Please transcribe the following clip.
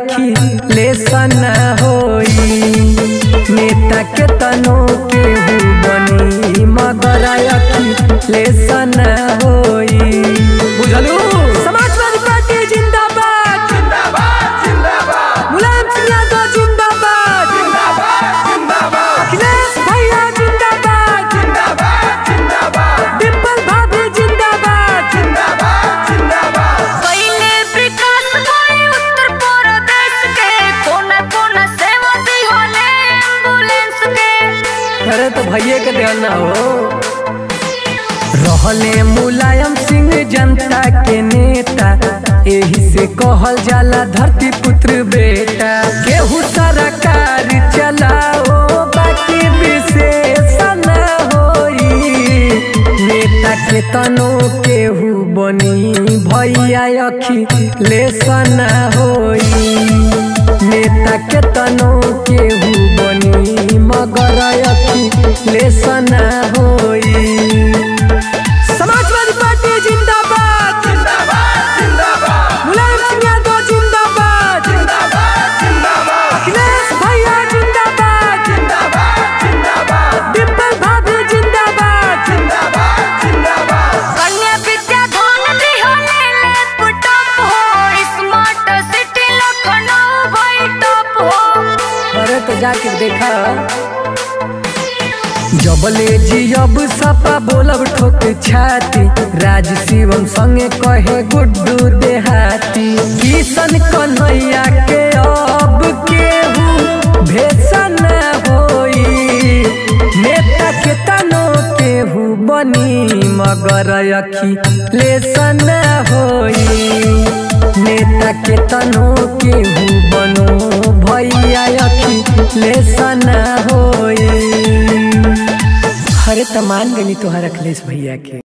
अखी लेसन होई नेता के तनो केहू बनी मगर अखी लेसन होई बुझलू समाजवादी पार्टी जिंदाबाद मुलायम सिंह यादव जिंदाबाद अखिलेश भैया जिंदाबाद डिम्पल भाभी जिंदाबाद पहिले विकास भई उत्तर प्रदेश के कोना कोना सेवा दी होले एम्बुलेंस के अरे तो भैया के ध्यान ना हो रहले मुलायम सिंह जनता के नेता एही से कहल जाला धरती पुत्र बेटा केहू सरकार चलाओ बाकी विशेष न होई नेता के तनो केहू बनी भैया अखी लेसन होई नेता के तनो केहू बनी मगर अखी लेसन होई समाजवादी पार्टी जिंदाबाद मुलायम सिंह यादव जिंदाबाद अखिलेश भैया जिंदाबाद डिम्पल भाभी जिंदाबाद कन्या विद्या धन दी होले लैपटॉप हो स्मार्ट सिटी लखनऊ भई टॉप हो अरे तो जाके देखा जबले जियब सपा बोलब ठोक छाती राज शिवम संगे कहे गुड्डू देहाती किशन कन्हैया के अब केहू भेसन होई नेता के तनो केहू बनी मगर अखी लेसन होई नेता के तनो केहू बनो भैया अखी लेसन होई हरे तमान गनी तोहर अखिलेश भैया के